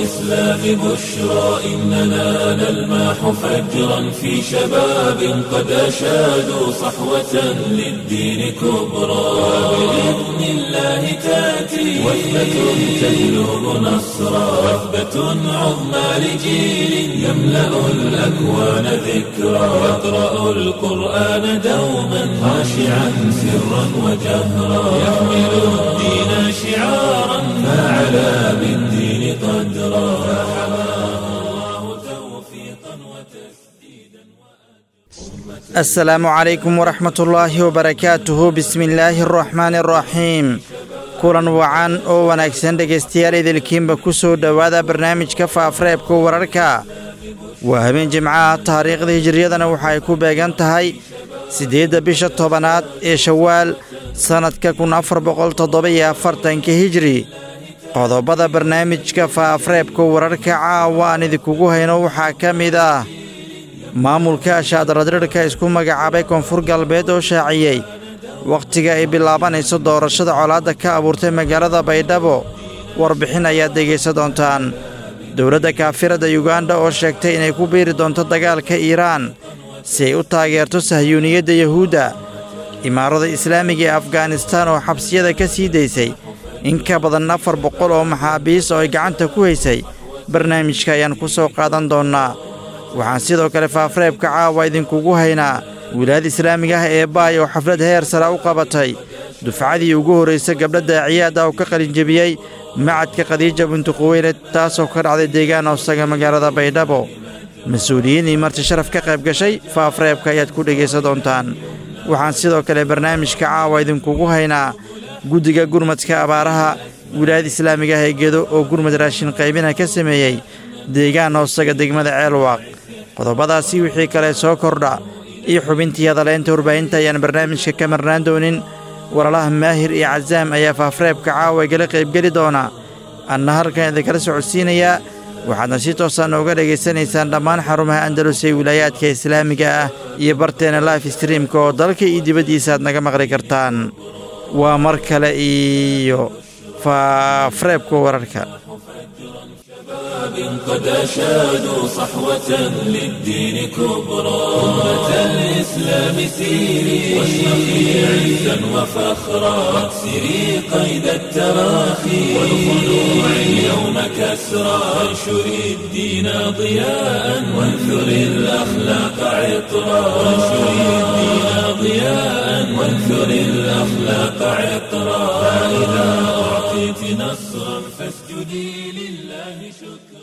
الإسلام بشرى إننا نلمح فجرا في شباب قد أشادوا صحوة للدين كبرى وبإذن الله تأتي وثبة تهلب نصرا وثبة عظمى لجيل يملأ الأكوان ذكرا يقرأ القرآن دوما خاشعا سرا وجهرا يحمل الدين شعارا فعلى بالدين قدرا فحماه الله توفيقا وتسديدا asalaamu calaykum waraxmat ullaahi wabarakaatuhu bismillaahi araxmaani araxiim kulan wacan oo wanaagsan dhegaystayaal idilkiinba ku soo dhowaada barnaamijka faafreebka wararka waa habeen jimcaha taariikhda hijiriyadana waxa ay ku beegan tahay siddeedda bisha tobanaad ee shawaal sannadka kun afar boqol toddoba-iyo afartanka hijri qodobada barnaamijka faafreebka wararka caawa aan idinkugu hayno waxaa ka mid ah maamulka ashaadaradirhka isku magacaabay koonfur galbeed oo shaaciyey wakhtiga ay bilaabanayso doorashada colaadda ka abuurtay magaalada baydhabo warbixin ayaad dhegaysa doontaan dowladda kaafirada yuganda oo sheegtay inay ku biiri doonto dagaalka iiraan si ay u taageerto sahyuuniyadda yahuudda imaarada islaamiga ee afganistaan oo xabsiyada ka sii daysay in ka badan afar boqol oo maxaabiis oo ay gacanta ku haysay barnaamijka ayaan ku soo qaadan doonnaa waxaan sidoo kale faafreebka caawa idinkugu haynaa wilaayada islaamiga ah ee baay oo xaflad heer sara u qabatay dufcadii ugu horraysa gabdha daaciyaad ah oo ka qalinjebiyey macadka khadiija bintu quweyled taasoo ka dhacday deegaan hoosaga magaalada baydhabo mas-uuliyiin iyo marti sharaf ka qayb gashay faafreebka ayaad ku dhegaysan doontaan waxaan sidoo kale barnaamijka caawa idinkugu haynaa guddiga gurmadka abaaraha wilaayada islaamiga ah ee gedo oo gurmad raashin qaybina ka sameeyey deegaan hoosaga degmada ceelwaaq qodobadaasi wixii kale soo kordha iyo xubintii hadaleynta warbaahinta ayaan barnaamijka ka marnaan doonin walaalaha maahir iyo casaam ayaa faafreebka caawa igala qaybgeli doona anna halkan idinkala socodsiinayaa waxaadna si toosaa nooga dhegaysanaysaan dhammaan xarumaha andalus ee wilaayaadka islaamiga ah iyo barteena life streamka oo dalka iyo dibaddiisa aad naga maqli kartaan waa mar kale iyo faafreebka wararka قد أشادوا صحوة للدين كبرى أمة الإسلام سيري واشرقي عزا وفخرا واكسري قيد التراخي والخلوع اليوم كسرى وانشري الدين ضياء وانثري الأخلاق عطرا وانشري الدين ضياء وانثري الأخلاق عطرا فإذا أعطيت نصرا فاسجدي لله شكرا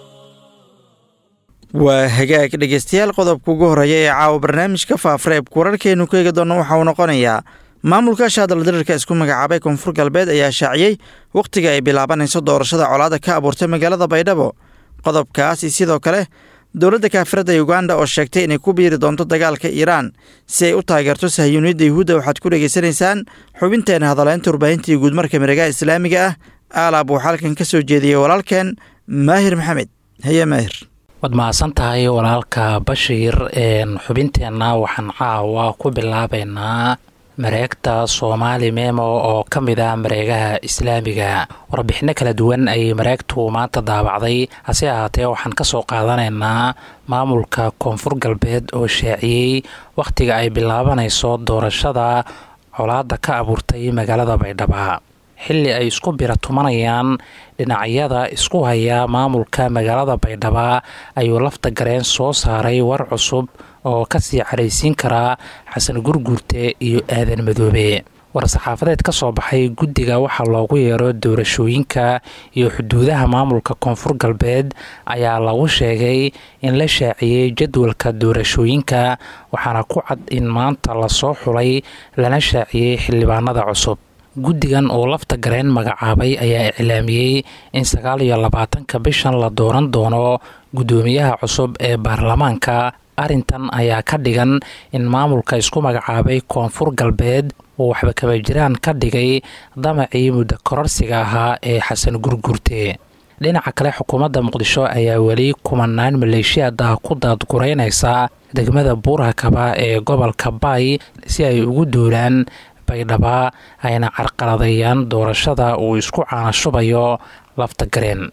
waa hagaag dhegaystayaal qodobka ugu horreeya ee caawa barnaamijka faafreebka wararkeennu ku eegi doonna waxa uu noqonayaa maamulka shaadaladirirka isku magacaabay koonfur galbeed ayaa shaaciyey wakhtiga ay bilaabanayso doorashada colaadda ka abuurtay magaalada baydhabo qodobkaasi sidoo kale dowladda kaafirada yuganda oo sheegtay inay ku biiri doonto dagaalka iiraan si ay u taageerto sahyuuniyadda yuhuudda waxaad ku dhegaysanaysaan xubinteena hadaleynta warbaahintii guudmarka miregaha islaamiga ah aalaab uu xalkan ka soo jeediyey walaalkeen maahir maxamed haye maahir waad mahadsan tahay walaalka bashiir xubinteenna waxaan caawa ku bilaabaynaa mareegta soomaali memo oo ka mid ah mareegaha islaamiga warbixino kala duwan ayay mareegtu maanta daabacday hase ahaatee waxaan ka soo qaadanaynaa maamulka koonfur galbeed oo shaaciyey wakhtiga ay bilaabanayso doorashada colaadda ka abuurtay magaalada baydhaba xilli ay isku bira tumanayaan dhinacyada isku haya maamulka magaalada baydhaba ayuu lafta gareen soo saaray war cusub oo kasii caraysiin karaa xasan gurguurte iyo aadan madoobe war-saxaafadeed ka soo baxay guddiga waxaa loogu yeero doorashooyinka iyo xuduudaha maamulka koonfur galbeed ayaa lagu sheegay in la shaaciyey jadwalka doorashooyinka waxaana ku cad in maanta lasoo xulay lana shaaciyey xildhibaanada cusub guddigan oo lafta gareen magacaabay ayaa iclaamiyey in sagaal iyo labaatanka bishan la dooran doono guddoomiyaha cusub ee baarlamaanka arrintan ayaa ka dhigan in maamulka isku magacaabay koonfur galbeed uu waxba kaba jiraan ka dhigay damacii muddo kororsiga ahaa ee xasan gurgurte dhinaca kale xukuumadda muqdisho ayaa weli kumanaan maleeshiyaad ah ku daadgureynaysa degmada buurhakaba ee gobolka baay si ay ugu duulaan baydhaba ayna carqaladeeyaan doorashada uu isku caanashubayo lafta gareen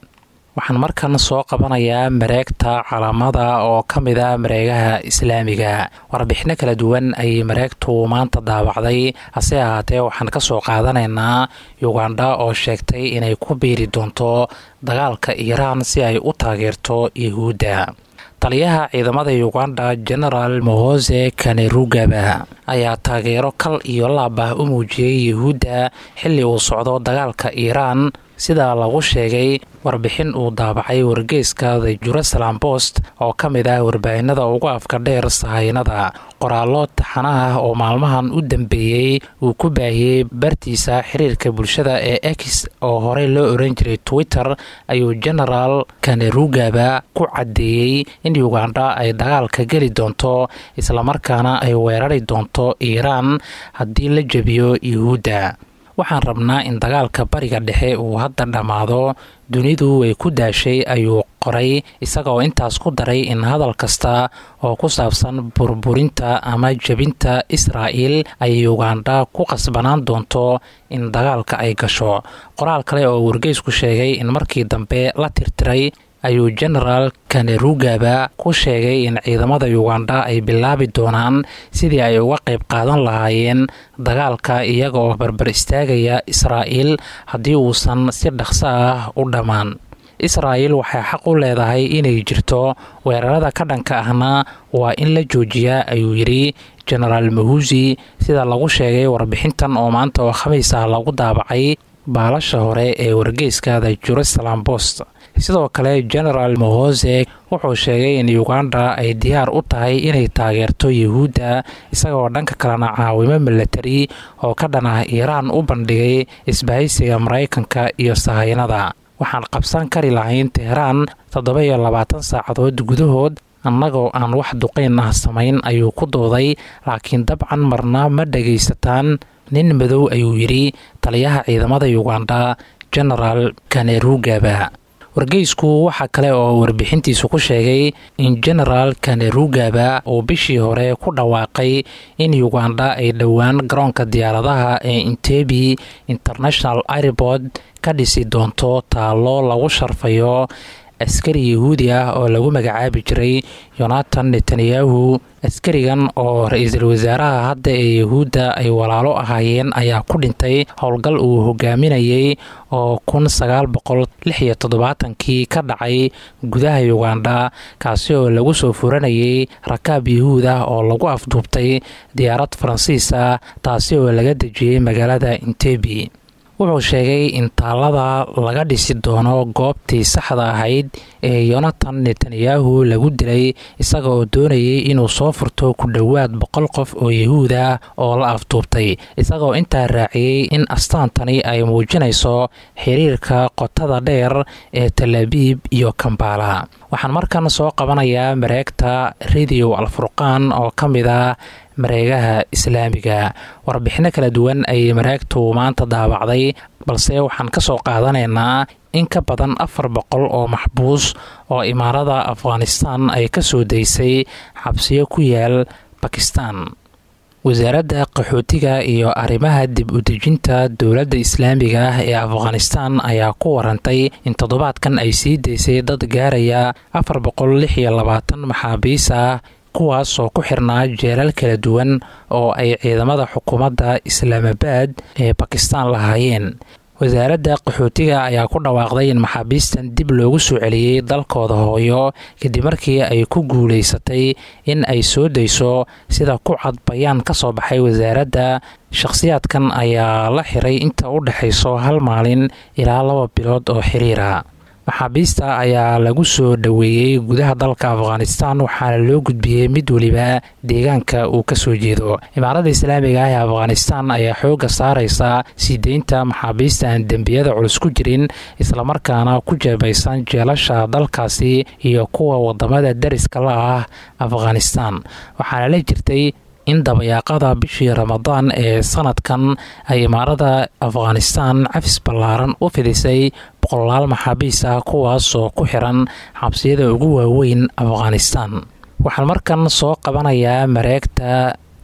waxaan markan soo qabanayaa mareegta calaamada oo ka mid a mareegaha islaamiga warbixino kala duwan ayay mareegtu maanta daabacday hase ahaatee waxaan ka soo qaadanaynaa yugandha oo sheegtay inay ku biiri doonto dagaalka iiraan si ay u taageerto yuhuudda taliyaha ciidamada yuganda genaraal mohose kanerugaba ayaa taageero kal iyo laab ah u muujiyey yuhuudda xilli uu socdo dagaalka iiraan sida lagu sheegay warbixin uu daabacay wargeyska the jerusalem post oo ka mid ah warbaahinada ugu afka dheer sahaynada qoraallo taxana ah oo maalmahan u dambeeyey uu ku baahiyey bartiisa xiriirka bulshada ee x oo horey loo oran jiray twitter ayuu genaraal kanerugaba ku caddeeyey in yuganda ay dagaalka geli doonto islamarkaana ay weerari doonto iiraan haddii la jebiyo yuhuudda waxaan rabnaa in dagaalka bariga dhexe uu hadda dhammaado dunidu way ku daashay ayuu qoray isagaoo intaas ku daray in hadal kasta oo ku saabsan burburinta ama jebinta israa'il ay yuganda ku qasbanaan doonto in dagaalka ay gasho qoraal kale oo wargeysku sheegay in markii dambe la tirtiray ayuu genaraal kanerugaba ku sheegay in ciidamada yuganda ay bilaabi doonaan sidii ay uga qayb qaadan lahaayeen dagaalka iyaga oo barbar istaagaya israa'iil haddii uusan si dhaqso ah u dhammaan israa'il waxay xaq u leedahay inay jirto weerarada ka dhanka ahna waa in la joojiyaa ayuu yidhi genaraal mahusi sida lagu sheegay warbixintan oo maanta oo khamiis ah lagu daabacay baalasha hore ee wargeyska the jerusalem post sidoo kale genaraal mohose wuxuu sheegay in uganda ay diyaar u tahay inay taageerto yuhuudda isagaoo dhanka kalena caawimo milatari oo ka dhan ah iiraan u bandhigay isbahaysiga maraykanka iyo sahaynada waxaan qabsan kari lahayn teheraan toddoba iyo labaatan saacadood gudahood annagoo aan wax duqayn ah samayn ayuu ku dooday laakiin dabcan marna ma dhagaysataan nin madow ayuu yidhi taliyaha ciidamada yuganda genaraal kanerugaba wargeysku waxaa kale oo warbixintiisu ku sheegay in genaraal kanerugaba uu bishii hore ku dhawaaqay in yuganda ay dhowaan garoonka diyaaradaha ee intebi international airport ka dhisi doonto taallo lagu sharfayo askari yahuudi ah oo lagu magacaabi jiray yonatan netanyahu askarigan oo ra-iisul wasaaraha hadda ee yahuudda ay walaalo ahaayeen ayaa ku dhintay howlgal uu hogaaminayay oo kun sagaal boqol lix iyo toddobaatankii ka dhacay gudaha yuganda kaasi oo lagu soo furanayay rakaab yahuud ah oo lagu afduubtay diyaarad faransiis ah taasi oo laga dejiyey magaalada intebi wuxuu sheegay in taallada laga dhisi doono goobtii saxda ahayd ee yonatan netanyahu lagu dilay isaga oo doonayay inuu soo furto ku dhowaad boqol qof oo yahuud ah oo la afduubtay isagaoo intaa raaciyey in astaantani ay muujinayso xiriirka qotada dheer ee talabiib iyo kambala waxaan markan soo qabanayaa mareegta radio alfurqaan oo ka mid ah mareegaha islaamiga warbixino kala duwan ayay mareegtu maanta daabacday balse waxaan ka soo qaadanaynaa in ka badan afar boqol oo maxbuus oo imaarada afghanistan ay ka soo daysay xabsiyo ku yaal bakistan wasaaradda qaxootiga iyo arrimaha dib u dejinta dowladda islaamiga ah ee afghanistan ayaa ku warantay in toddobaadkan ay sii daysay dad gaaraya afar boqol lix iyo labaatan maxaabiis ah kuwaas oo ku xirnaa jeelal kala duwan oo ay ciidamada xukuumadda islaamabaad ee bakistan lahaayeen wasaaradda qaxootiga ayaa ku dhawaaqday in maxaabiistan dib loogu soo celiyey dalkooda hooyo kadib markii ay ku guulaysatay in ay soo dayso sida ku cad bayaan ka soo baxay wasaaradda shakhsiyaadkan ayaa la xiray inta u dhexayso hal maalin ilaa laba bilood oo xiriira maxaabiista ayaa lagu soo dhoweeyey gudaha dalka afghanistan waxaana loo gudbiyey mid weliba deegaanka uu ka soo jeedo imaaradda islaamiga ah ee afghanistan ayaa xoogga saaraysa sii deynta maxaabiista aan dembiyada culus ku jirin islamarkaana ku jeebaysan jeelasha dalkaasi iyo kuwa wadamada dariska la ah afghanistan waxaana la jirtay in dabayaaqada bishii ramadaan ee sanadkan ay imaarada afghanistan cafis ballaaran u fidisay boqolaal maxaabiis ah kuwaasoo ku xiran xabsiyada ugu waaweyn afghanistan waxaan markan soo qabanayaa mareegta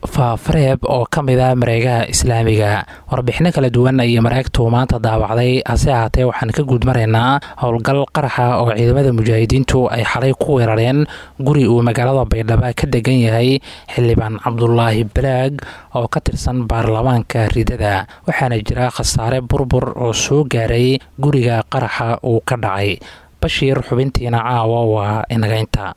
faafareeb oo ka mid a mareegaha islaamiga warbixino kala duwan ayay mareegtu maanta daawacday hase ahaatee waxaan ka guudmaraynaa howlgal qaraxa oo ciidamada mujaahidiintu ay xalay ku weerareen guri uu magaalada baydhabo ka degan yahay xildhibaan cabdulaahi balaag oo ka tirsan baarlamaanka ridada waxaana jira khasaare burbur oo soo gaaray guriga qaraxa uu ka dhacay bashiir xubintiina caawa waa inagaynta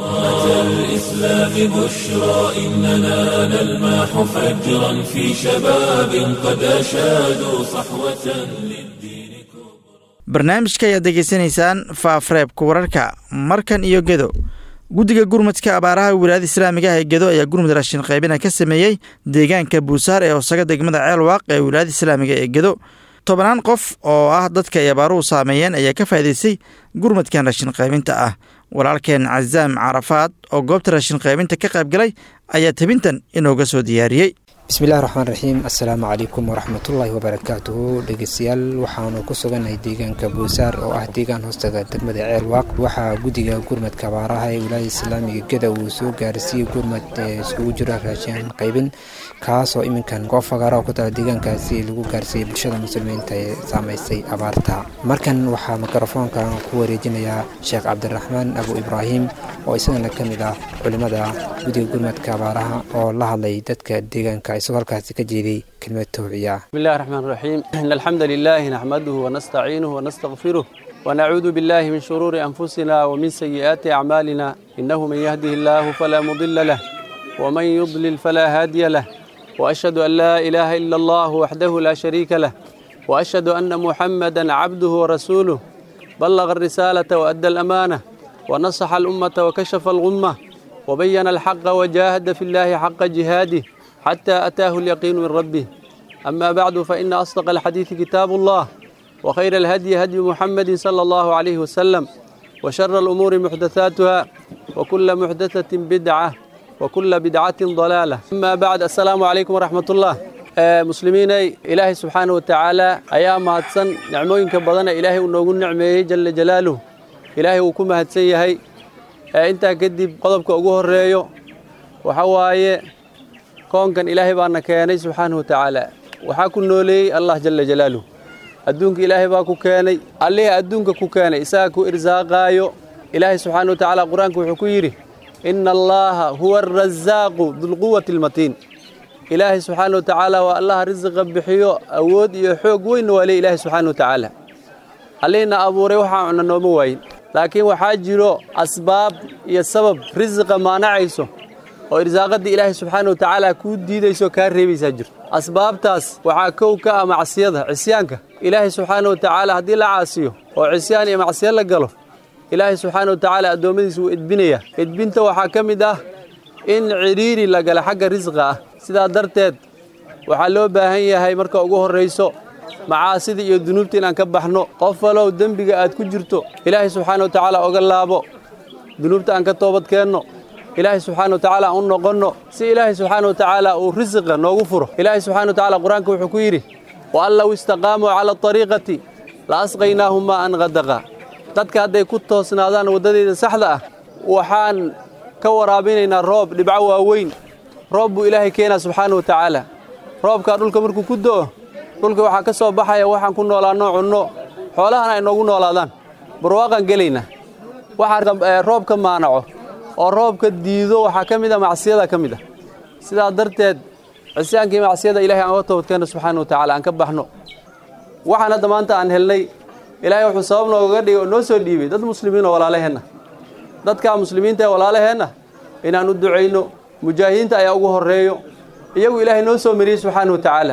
الإسلام بشرى إننا نلمح فجرا في شباب قد أشادوا صحوة للدين barnaamijka ayaad degeysanaysaan faafreebka wararka markan iyo gedo guddiga gurmadka abaaraha wilaayada islaamiga ah ee gedo ayaa gurmud raashin qaybina ka sameeyey deegaanka buusaar ee hoosaga degmada ceelwaaq ee wilaayada islaamiga ee gedo tobannaan qof oo ah dadka ay abaaruhu saameeyeen ayaa ka faa'idaystay gurmadkan raashin qaybinta ah walaalkeen casaam carafaad oo goobta raashin qaybinta ka qaybgalay ayaa tebintan inooga soo diyaariyey bismillahi raxmaan raxiim assalaamu calaykum waraxmatullaahi wabarakaatuhu dhegeystayaal waxaanu ku sugannahay deegaanka buusaar oo ah deegaan hoostaga degmada ceelwaaq waxaa guddiga gurmadka abaaraha ee wilaayada islaamiga geda uu soo gaarsiiyey gurmad ee iskugu jira raashin qaybin kaasoo iminkan goob fagaaraha ku taala deegaankaasi lagu gaarsiiyey bulshada muslimiinta ee saamaysay abaarta markan waxaa mikrofoonka ku wareejinayaa sheekh cabdiraxmaan abu ibraahim oo isagana ka mid ah culimmada guddiga gurmadka abaaraha oo la hadlay dadka deegaanka isagoo halkaasi ka jeeday kelmad towciya بسم الله الرحمن الرحيم إن الحمد لله نحمده ونستعينه ونستغفره ونعوذ بالله من شرور أنفسنا ومن سيئات أعمالنا إنه من يهده الله فلا مضل له ومن يضلل فلا هادي له وأشهد أن لا إله إلا الله وحده لا شريك له وأشهد أن محمدا عبده ورسوله بلغ الرسالة وأدى الأمانة ونصح الأمة وكشف الغمة وبين الحق وجاهد في الله حق جهاده حتى أتاه اليقين من ربه أما بعد فإن أصدق الحديث كتاب الله وخير الهدي هدي محمد صلى الله عليه وسلم وشر الأمور محدثاتها وكل محدثة بدعة وكل بدعة ضلالة أما بعد السلام عليكم ورحمة الله آه، مسلميني إلهي سبحانه وتعالى أيام هاتسن نعموين كبضنا إلهي ونوغن نعمه جل جلاله إلهي وكما هاتسيهي آه، انت كدب قضبك أقوه الرئيو وحواي koonkan ilaahay baana keenay subxaana wa tacaala waxaa ku nooleeyey allah jala jalaaluh adduunka ilaahay baa ku keenay allihii adduunka ku keenay isaga ku irsaaqaayo ilaahay subxaana wa tacaala qur-aanka wuxuu ku yidhi ina allaha huwa arasaaqu dulquwati almatiin ilaahay subxaana wa tacaala waa allaha risiqa bixiyo awood iyo xoog weynna waa ley ilaahay subxaana wa tacaala allihiina abuuray waxaa cuna nooma waayin laakiin waxaa jiro asbaab iyo sabab risiqa maanacayso oo irsaaqadii ilaahay subxaana wa tacaala kuu diidayso kaa reebaysaa jirto asbaabtaas waxaa kow ka ah macsiyada cisyaanka ilaahay subxaana wa tacaala haddii la caasiyo oo cisyaan iyo macsiyo la galo ilaahay subxaana wa tacaala addoommadiisa wuu edbinayaa edbinta waxaa ka mid ah in cidhiiri la gala xagga risqa ah sidaa darteed waxaa loo baahan yahay marka ugu horrayso macaasida iyo dunuubta inaan ka baxno qof walow dembiga aad ku jirto ilaahay subxaana wa tacaala oga laabo dunuubta aan ka toobad keenno ilaahay subxaana wa tacaala aan u noqonno si ilaahay subxaana wa tacaala uu risiqa noogu furo ilaahay subxana wa tacaala qur-aanka wuxuu ku yidhi wa an low istaqaamuu cala ariiqati la asqaynaahum maa an qadaqa dadka hadday ku toosnaadaan waddadeeda saxda ah waxaan ka waraabinaynaa roob dhibco waaweyn roob buu ilaahay keenaa subxaana wa tacaala roobkaa dhulka markuu ku do'o dhulka waxaa ka soo baxaya waxaan ku noolaanno cunno xoolahana ay noogu noolaadaan barwaaqaan gelaynaa waxaa roobka maanaco oo roobka diido waxaa ka mid a macsiyada ka mid ah sidaa darteed cisyaankii macsiyada ilahay aan uga toobadkeenno subxaana wa tacaala aan ka baxno waxaan hadda maanta aan helnay ilaahay wuxuu sabab noogaga dhigay oo noo soo dhiibay dad muslimiin oo walaalaheenna dadkaa muslimiinta ee walaalaheenna inaan u ducayno mujaahidiinta ayaa ugu horreeyo iyagu ilaahay noo soo mariyey subxaana wa tacaala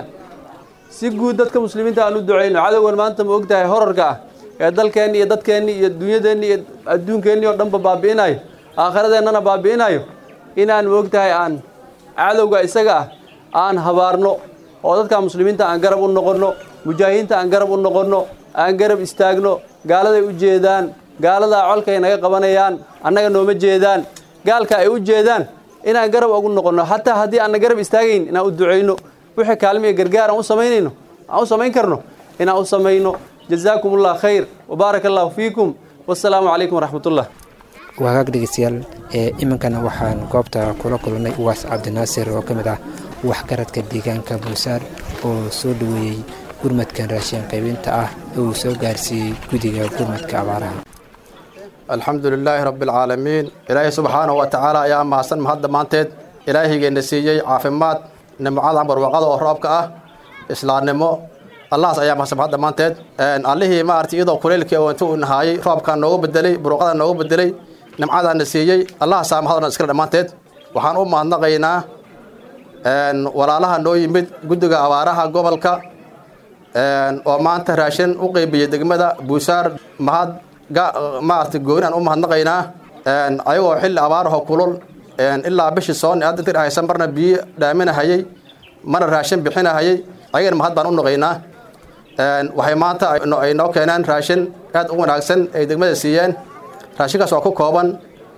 si guud dadka muslimiinta aan u ducayno cadowgan maanta ma og tahay horarka ah ee dalkeenni iyo dadkeenni iyo dunyadeenni iyo adduunkeenni oo dhanba baabi'inayo aakhiradeenana baabi'inayo inaan moog tahay aan cadowga isaga ah aan habaarno oo dadka muslimiinta aan garab u noqonno mujaahidiinta aan garab u noqonno aan garab istaagno gaaladay u jeedaan gaaladaa colkay naga qabanayaan annaga nooma jeedaan gaalka ay u jeedaan inaan garab ugu noqonno xataa haddii aanna garab istaagayn inaan u ducayno wixii kaalmiya gargaar aan u samaynayno aan u samayn karno inaan u samayno jazaakum allah khayr wabaaraka allahu fiikum wassalaamu calaykum waraxmatullah wagaag dhegeystayaal ee iminkana waxaan goobta kula kulannay uwaas cabdinaasir oo ka mid ah waxgaradka deegaanka buusaar oo soo dhoweeyey gurmadkan raashin qaybinta ah ee uu soo gaarsiiyey guddiga gurmadka abaaraha alxamdu lilaahi rabbialcaalamiin ilaahay subxaanahu wa tacaala ayaa mahadsan mahad dhammaanteed ilaahaygeena siiyey caafimaad nimcada barwaqada oo roobka ah islaamnimo allahaas ayaa mahadsan mahad dhammaanteed allihii maaragtay iyadoo kuleylkii oo inta uu nahaayey roobkaa noogu bedelay barwaqada noogu bedelay nimcadaana siiyey allahaasaa mahad o dhan iskale dhammaanteed waxaan u mahadnaqaynaa walaalaha noo yimid guddiga abaaraha gobolka oo maanta raashin u qeybiyey degmada buusaar mahad maaragtay gooni aan u mahadnaqaynaa ayagoo xilli abaaraho kulul ilaa bishii soon hadda inta dhahaysa marna biyo dhaaminahayey marna raashin bixinahayey ayagana mahad baan u naqaynaa waxay maanta ay noo keeneen raashin aad u wanaagsan ay degmada siiyeen raashinkaas waa ku kooban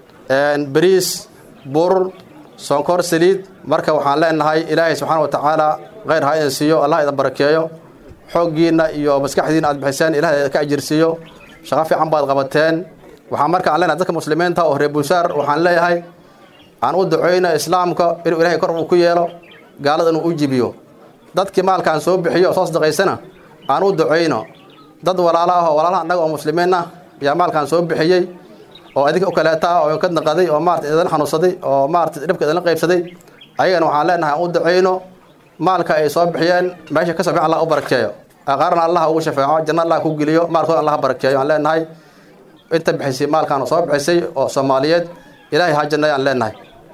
bariis bur sonkor saliid marka waxaan leenahay ilaahay subxaana wa tacaala kheyr ha idin siiyo allah idin barakeeyo xooggiinna iyo maskaxdiina aad bixiseen ilahay ka ajirsiiyo shaqo fiican baad qabateen waxaan marka aan leenahay dadka muslimiinta oo reer buusaar waxaan leeyahay aan u duceyno islaamka inuu ilaahay kor uu ku yeelo gaalada inuu u jibiyo dadkii maalkaan soo bixiyo oo soo sadaqaysana aan u duceyno dad walaalo ah oo walaalaha annaga oo muslimiin ah ayaa maalkaan soo bixiyey oo adinka u kaleeta ah oo ka naqaday oo maarata idin xanuunsaday oo maarata dhibka idinla qaybsaday ayagana waxaan leenahay aan u duceyno maalka ay soo bixiyeen meesha ka soo bixin allah u barakeeyo aqaarna allah ugu shafeeco janna allah ku geliyo maalkooda allah barakeeyo aan leenahay inta bixisay maalkaan soo bixisay oo soomaaliyeed ilaahay ha janna aan leenahay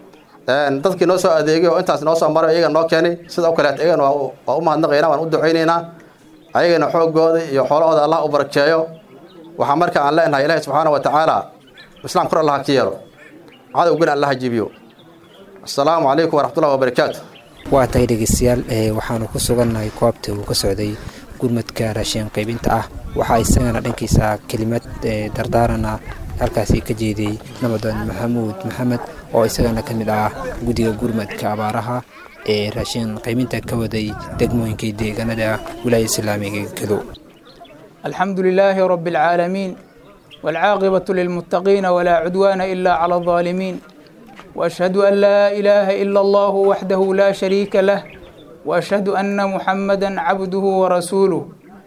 dadkii noo soo adeegay oo intaas noo soo maray iyaga noo keenay sida u kaleeta iyagana waa u mahadnaqaynaa waan u ducaynaynaa ayagana xoogooda iyo xoolahooda allah u barakeeyo waxaa marka aan leenahay ilaahay subxaana wa tacaala islaam kor allah ha ka yeelo cadowgana allah ha jibiyo assalaamu calaykum waraxmatullahi wabarakaatu waa tahay dhegeystayaal waxaanu ku sugannahay koobta uu ka socday gurmadka raashin qaybinta ah waxaa isagana dhankiisa kelimad dardaarana halkaasi ka jeediyey nabadoon maxamuud maxamed oo isagana ka mid ah guddiga gurmadka abaaraha ee raashin qaybinta ka waday degmooyinkii deegaanada wilaaya islaamiga gedo الحمد لله رب العالمين والعاقبة للمتقين ولا عدوان إلا على الظالمين وأشهد أن لا إله إلا الله وحده لا شريك له وأشهد أن محمدا عبده ورسوله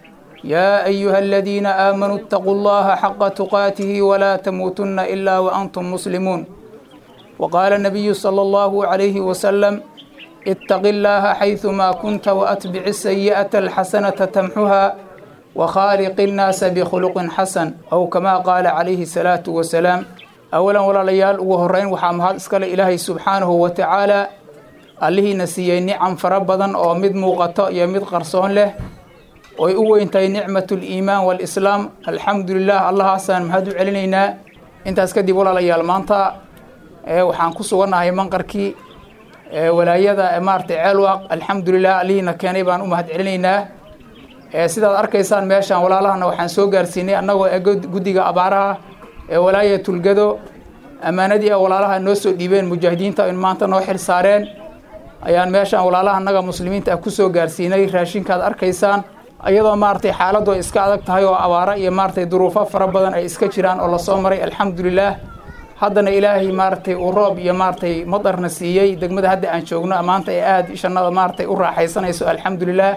يا أيها الذين آمنوا اتقوا الله حق تقاته ولا تموتن إلا وأنتم مسلمون وقال النبي صلى الله عليه وسلم اتق الله حيثما كنت وأتبع السيئة الحسنة تمحها وخالق الناس بخلق حسن أو كما قال عليه الصلاة والسلام أولا ولا ليال وهرين وحام هذا اسكال إلهي سبحانه وتعالى allihii na siiyey nicam fara badan oo mid muuqato iyo mid qarsoon leh oy u weyntahay nicmat liimaan walislaam alxamdulilah allahaasaan mahad u celinaynaa intaas kadib walaalayaal maanta waxaan ku sugannahay manqarkii walaayada maarata ceelwaaq alxamdulilah allihiina keenay baan u mahad celinaynaa sidaad arkaysaan meeshaan walaalahana waxaan soo gaarsiinay annagoo e guddiga abaaraha ee walaaya tulgado ammaanadii a walaalaha noo soo dhiibeen mujaahidiinta in maanta noo xil saareen ayaan meeshaan walaalaha annaga muslimiinta ah kusoo gaarsiinay raashinkaad arkaysaan iyadoo maaratay xaaladdu ay iska adag tahay oo abaaro iyo maaratay duruufo fara badan ay iska jiraan oo lasoo maray alxamdulilaah haddana ilaahay maaratay uu roob iyo maaratay madarna siiyey degmada hadda aan joogno maanta ee aada ishannada maaratay u raaxaysanayso alxamdulilaah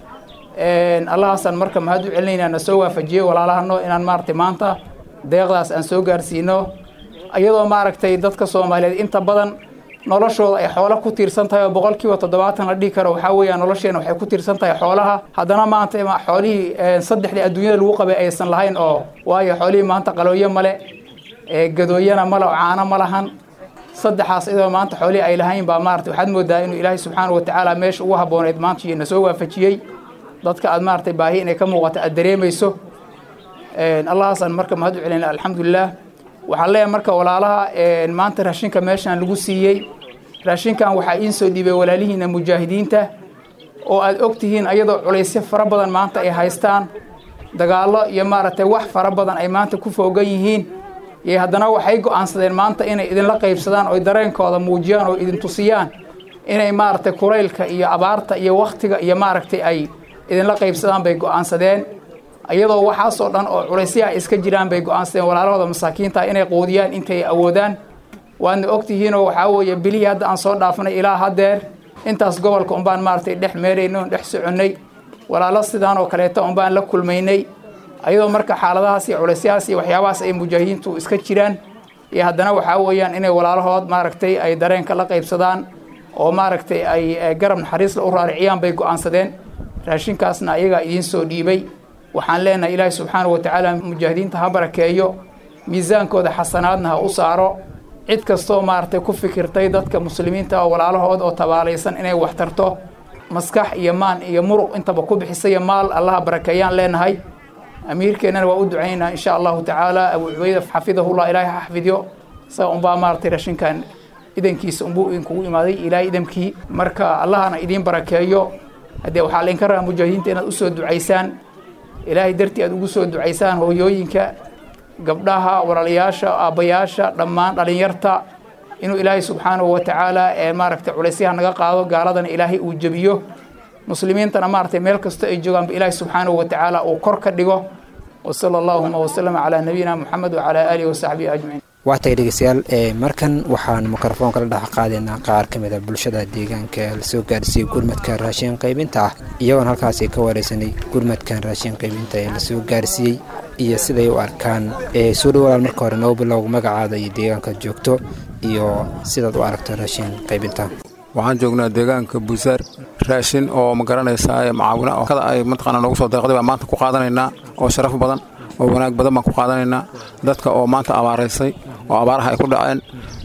allahaasaan marka mahad u celinaynaa na soo waafajiyey walaalahano inaan maaratay maanta deeqdaas aan soo gaarsiino iyadoo maaragtay dadka soomaaliyeed inta badan noloshooda ay xoolo ku tiirsan tahay oo boqolkiiba toddobaatan la dhihi karo waxaa weeyaan nolosheena waxay ku tiirsan tahay xoolaha haddana maanta xoolihii saddexdii adduunyada lagu qabay aysan lahayn oo waayo xoolihii maanta qalooyo male gadooyana male oo caano ma lahan saddexaas iyadoo maanta xoolihii ay lahayn baa maarata waxaad moodaa inuu ilaahay subxaana wa tacaala meesha ugu habbooneyd maanta na soo waafajiyey dadka aad maaratay baahi inay ka muuqato aad dareemayso allahaasaan marka mahad u celinaa alxamdulilah waxaan leeyahay marka walaalaha maanta raashinka meeshaan lagu siiyey raashinkan waxaa iin soo dhiibay walaalihiina mujaahidiinta oo aad og tihiin ayadoo culaysyo fara badan maanta ay haystaan dagaallo iyo maaragtay wax fara badan ay maanta ku foogan yihiin iyo haddana waxay go-aansadeen maanta inay idinla qaybsadaan oy dareenkooda muujiyaan oo idin tusiyaan inay maaragtay kulaylka iyo abaarta iyo wakhtiga iyo maaragtay ay idinla qaybsadaan bay go-aansadeen iyadoo waxaasoo dhan oo culaysya ay iska jiraan bay go-aansadeen walaalahooda masaakiinta inay quudiyaan intay awoodaan waadna ogtihiinoo waxaa weeye bilihii hadda aan soo dhaafnay ilaa haddeer intaas gobolka unbaan maaragtay dhex meeraynay on dhex soconnay walaalo sidaan oo kaleeta unbaan la kulmaynay ayadoo marka xaaladahaas iyo culaysyahaas iyo waxyaabahaas ay mujaahidiintu iska jiraan iyo haddana waxaa weeyaan inay walaalahood maaragtay ay dareenka la qaybsadaan oo maaragtay ay garab naxariisla u raariciyaan bay go-aansadeen raashinkaasna ayagaa idiin soo dhiibay waxaan leenahay ilaahi subxaanahu watacaala mujaahidiinta ha barakeeyo miisaankooda xasanaadna ha u saaro cid kastoo maaragtay ku fikirtay dadka muslimiinta oo walaalahood oo tabaalaysan inay wax tarto maskax iyo maan iyo muruq intaba ku bixisaiyo maal allaha barakeeyaan leenahay amiirkeennana waa u ducaynaa insha allahu tacaala abu cubayda xafidahullah ilaahay ha xafidyo isaga unbaa maaragtay rashinkan idankiisa unbuu idinkugu imaaday ilaahay idamkii marka allahana idiin barakeeyo haddee waxaa laydinka rabaa mujaahidiinta inaad usoo ducaysaan ilaahay dartii aad ugu soo ducaysaan hooyooyinka gabdhaha walaalayaasha aabbayaasha dhammaan dhalinyarta inuu ilaahay subxaanahu watacaala ee maaragtay culaysyaha naga qaado gaaladana ilaahay uu jebiyo muslimiintana maaragtay meel kasta ay joogaanba ilaahay subxaanahu watacaala uu kor ka dhigo wasala allahuma wasalama calaa nabiyina moxamed wacalaa aalihi wasaxbihi ajmaciin waatay dhegeystayaal markan waxaan mikrofoonka la dhex qaadaynaa qaar ka mid a bulshada deegaanka lasoo gaarsiiyey gurmadka raashin qaybinta ah iyagoon halkaasi ka wareysanay gurmadkan raashin qaybinta ee lasoo gaarsiiyey iyo siday u arkaan soo dhawalaal marka hore noo bilow magacaada iyo deegaanka joogto iyo sidaad u aragto raashin qaybinta waxaan joognaa deegaanka buusaar raashin oo ma garanaysaa macaawina oo kada ay mataqaana noogu soo deeqday baan maanta ku qaadanaynaa oo sharaf badan oo wanaag badan baan ku qaadanaynaa dadka oo maanta abaaraysay oo abaaraha ay ku dhaceen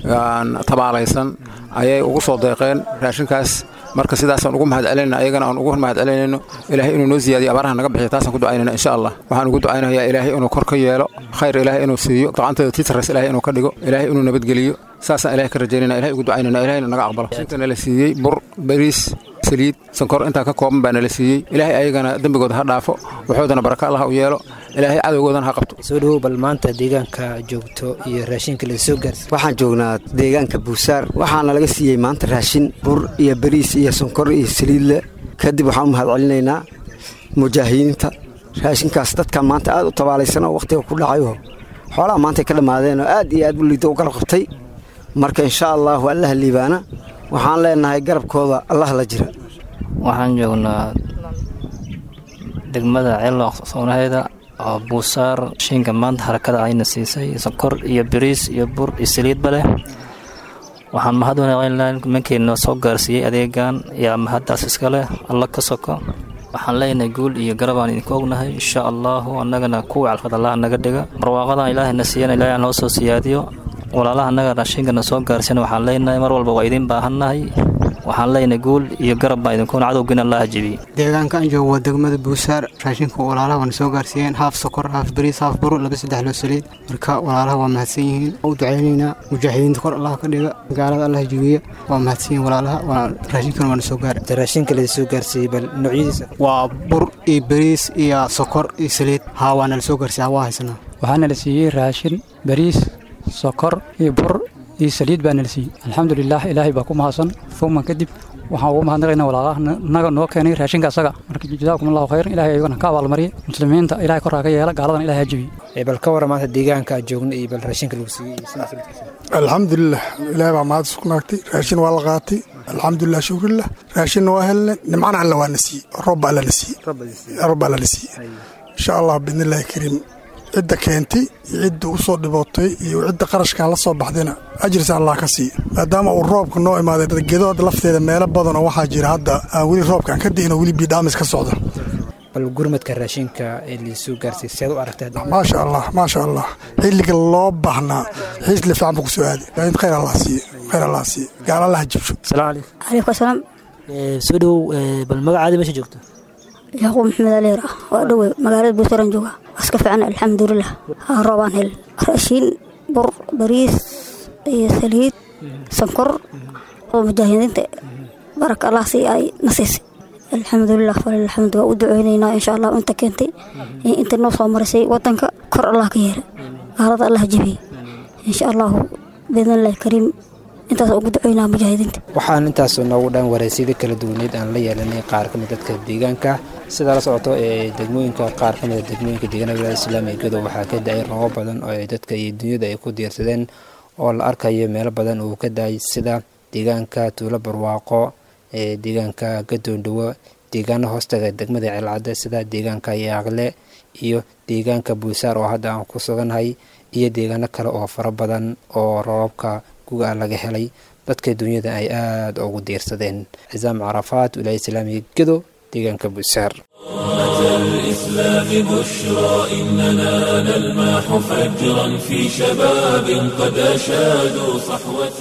tabaalaysan ayay ugu soo deeqeen raashinkaas marka sidaasaan ugu mahad celinayna ayagana aan ugu mahad celinayno ilaahay inuu noo ziyaadiyo abaaraha naga bixiyo taasaan ku ducaynayna insha allah waxaan ugu ducaynayaa ilaahay inuu kor ka yeelo khayr ilaahay inuu siiyo gacanteeda tiitarays ilaahay inuu ka dhigo ilaahay inuu nabadgeliyo saasaan ilahay ka rajaynayna ilahay ugu ducaynayna ilahayna naga aqbalo inta nala siiyey bur bariis saliid sankor intaa ka kooban baa nala siiyey ilaahay ayagana dembigooda ha dhaafo waxoodana baraka allah u yeelo ilaahay cadowgoodana ha qabto soo dhawow bal maanta deegaanka joogto iyo raashinka lasoo gaarsi waxaan joognaa deegaanka buusaar waxaana laga siiyey maanta raashin bur iyo bariis iyo sonkor iyo saliidle kadib waxaan u mahad celinaynaa mujaahidiinta raashinkaas dadkan maanta aad u tabaalaysan oo wakhtiga ku dhacayoo xoolaha maantay ka dhammaadeen oo aad iyo aad u liida u garab qabtay marka insha allaahu allaha liibaana waxaan leenahay garabkooda allah la jira waxaan joognaa degmada ceelooq soonaheeda oo buusaar shiinka maanta harakada ayna siisay sonkor iyo bariis iyo bur iyo saliidba leh waxaan mahad wanaaqaynaa nimankeena soo gaarsiiyey adeegan yaa mahaddaas iska leh alla ka soko waxaan leenahay guul iyo garabaan idinku ognahay insha allaahu annagana kuwii calfad allah naga dhiga barwaaqadan ilaahayna siiyana ilaahay aan noo soo siyaadiyo walaalaha annaga raashinkana soo gaarsiina waxaan leenahay mar walba waa idiin baahannahay waxaan leenahay guul iyo garab baa idinkuuna cadowgiina allaha jebiyey deegaanka aan joogo waa degmada buusaar raashinka walaalaha waana soo gaarsiiyeen haaf sokor haaf bariis haaf buro laba saddex loo saliid marka walaalaha waa mahadsan yihiin u ducaynaynaa mujaahidiinta kor allah ka dhiga gaalada allah jebiya waa mahadsan yihiin walaalaha raashinkan waana soo gaara raashinka lasoo gaarsiiyey bal noocyadiisa waa bur iyo bariis iyo sokor iyo saliid haa waana la soo gaarsiiya waa haysanaa waxaana la siiyey raashin bariis sokor iyo bur iyo saliid baa nala siiyey alxamdulilah ilaahay baa ku mahadsan fuman kadib waxaan ugu mahadnaqaynaa walaalaha naga noo keenay raashinka asaga marka jazaakum allahu khayran ilahay ayagana ka abaalmariya muslimiinta ilahay korraa ka yeela gaaladan ilahay ha jebiye bal ka warra maanta deegaanka aad joogna iyo bal raashinka lagu siiyey alxamdulilah ilaahay baa mahad isku naagtay raashin waa la qaatay alxamdulilah shukrillah raashinna waa helnay nimcana alla waa na siiyey roob alla na siiyey roob alla na siiyey insha allah biidnillahi kariim cidda keentay iyo cidda u soo dhibootay iyo cidda qarashkan la soo baxdayna ajirsa allah ka siiya maadaama uu roobka noo imaaday gedood lafteeda meelo badan oo waxaa jira hadda aan weli roobkaan ka di'in oo weli biidhaamis ka socda bal gurmadka raashinka ee laisoo gaarsiiyey seed u aragtaa maasha allah maasha allah xilliga loo baahnaa xiisle fiican buu ku soo aaday in khayr allah siiye khayr allah siiye gaal allah jibsho salaamu calaykum calaykum asalaam soo dhowow bal magacaada meesha joogto yacquub maxamed aleer ah waa dhowe magaalada buusaran jooga waska fiican alxamdulilah roobaan hel raashiin bur bariis iyo saliid sankor oo mujaahidiinta baraka allah si ay na siisay alxamdulilah falilxamdu waa u duceynaynaa insha allah inta keentay inta noo soo marisay wadanka kor allah ka yeela gaalada allah jebiyey insha allahu biidnillahi kariim intaas ugu duceynaa mujaahidiinta waxaan intaas noogu dhan waraysyada kala duwaneed aan la yeelanay qaar ka mid dadka deegaanka sidaa la socoto ee degmooyinka qaar ka mida degmooyinka deegaanada wilaayada islaamiga gedo waxaa ka da-ay roobab badan oo ay dadka iyo dunyada ay ku diirsadeen oo la arkayo meelo badan uu ka da-ay sida deegaanka tuulo barwaaqo ee deegaanka gadoondhawo deegaano hoostaga degmada ceelcadde sida deegaanka yaaqle iyo deegaanka buusaar oo hadda aan ku sugannahay iyo deegaano kale oo fara badan oo roobabka guga laga helay dadka dunyada ay aada ugu diirsadeen cisaam carafaat wilaaya islaamiga gedo deegaanka buusaar الإسلام بشرى إننا نلمح فجرا في شباب قد أشادوا صحوة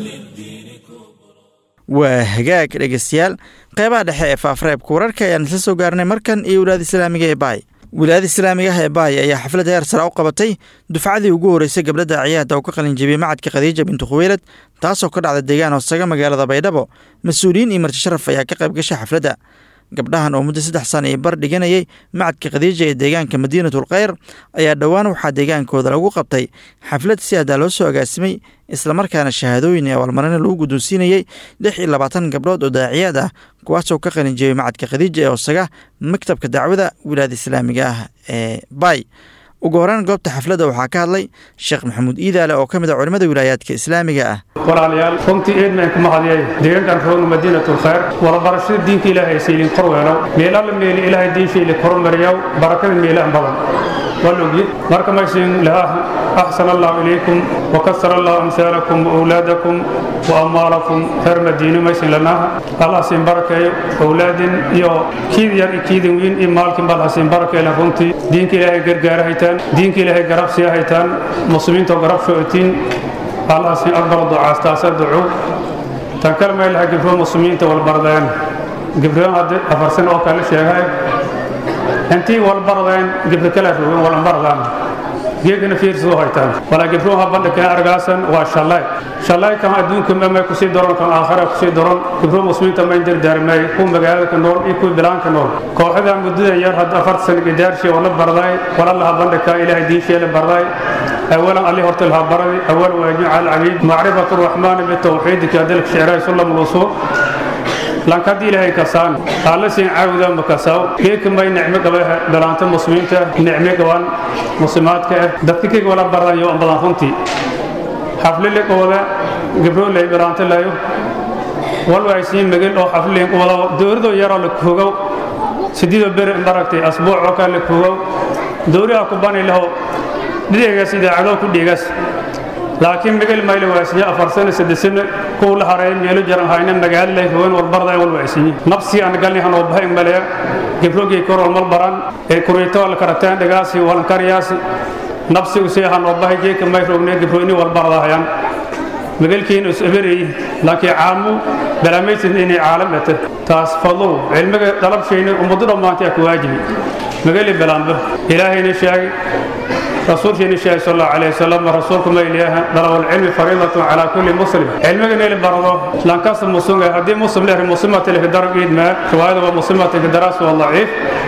waa hagaag dhegeystayaal qeybaha dhexe ee faafreebka wararka ayaan isla soo gaarnay markan iyo wilaayada islaamiga ee baay wilaayada islaamiga ah ee baay ayaa xaflad heer sare u qabatay dufcadii ugu horeysay gabdhada ciyaada oo ka qalin jebiyey macadka khadiija bintu khuweylad taasoo ka dhacda deegaan hoosaga magaalada baydhabo mas-uuliyiin iyo marti sharaf ayaa ka qayb gashay xafladda gabdhahan oo muddo saddex sana iyo bar dhiganayay macadka khadiija ee deegaanka madiinatul kheyr ayaa dhowaan waxaa deegaankooda lagu qabtay xaflad si adaa loo soo agaasimay islamarkaana shahaadooyin ee abaalmarina lagu guddoonsiinayey lix iyo labaatan gabdhood oo daaciyaad ah kuwaasoo ka qalin jebiyey macadka khadiija ee hoosaga maktabka dacwada wilaayada islaamiga ah ee bay ugu horreyn goobta xafladda waxaa ka hadlay sheekh maxamuud iidaale oo ka mid a culimmada wilaayaadka islaamiga ah walaalayaal runtii eedmaan ku mahadiyay deegaankan roogna madiinatul khayr wadabarashada diinka ilaahay saylin korweelow meelalla meeli ilaahay diinshayli kormariyaw barakada meelahan badan waa logyi marka maysin lahaa axsan allahu ilaykum wakasara allahu amsaalakum waawlaadakum wa amwaalakum reer madiine maysin lanaaha allah siin barakeeyo awlaadin iyo kiid yar iyo kiidin wiin iyo maalkin bal hasiin barakeelan runtii diinka ilaahay gargaara haytaan diinka ilaahay garabsiya haytaan muslimiintoo garab shootiin allah siin aqbala ducaastaasa ducu tan kale maylaha gibro muslimiinta walbardeen gibroon haddi afarsan oo kale sheegay intii walbardeen gibro kala rogen walanbardaan geegana fiirsoo haytaan walaa gibroon ha bandhigkan argaasan waa shalay shalay kan adduunka mamay kusii daron kan aakhira kusii daron gibro muslimiinta mayn dardaarmay kuwa magaalada ka nool iyo kuwa bilaanka nool kooxadan muddada yar hadda afarta sana gidaarshii wala barday wala laha bandhigka ilaahay diinsheela barday أولا عليه هرت لها بردي أول واجب على العبيد معرفة الرحمن بالتوحيد كذلك شعراء سلم الوصول لان كدي لها كسان قال سين عاودا مكساو كيك ما نعمة قبلها بلانت مسلمين نعمة قوان مسلمات كه دتك ولا برا يوم بلان خنتي حفل لك ولا قبلوا لي بلانت لا يو والله عايزين مجال أو حفل لك ولا دور دو يرى لك هو سديد بر بركتي أسبوع وكان لك هو دوري أكباني له dhideegaas idaacadoo ku dhiigaas laakiin migel mayle waasiye afar sano saddex sano kuw la hareey meelo jaran hayna magaalo lay haween walbarda wal waasiye nafsi aan galni han oo bahay maleya gibrogii korol mal baran ee kureyto la karataan dhagaasi walan kariyaasi nafsi u see han oo bahay jeeka may rogne gibroni walbarda hayan magalkiin is ebereey laakiin caamu balaamaysin inay caalam ete taas fadlow cilmiga dalabshayna ummadu dhammaantay ku waajibi magali balaanba ilaahayna sheegay رسول شيء نشاء صلى الله عليه وسلم رسولكم إليها ضرب العلم فريضة على كل مسلم علمك نيل برضه لان كاس المسلم هدي مسلم له مسلمة له درب إيد ما شواهد ومسلمة الدراسة والضعيف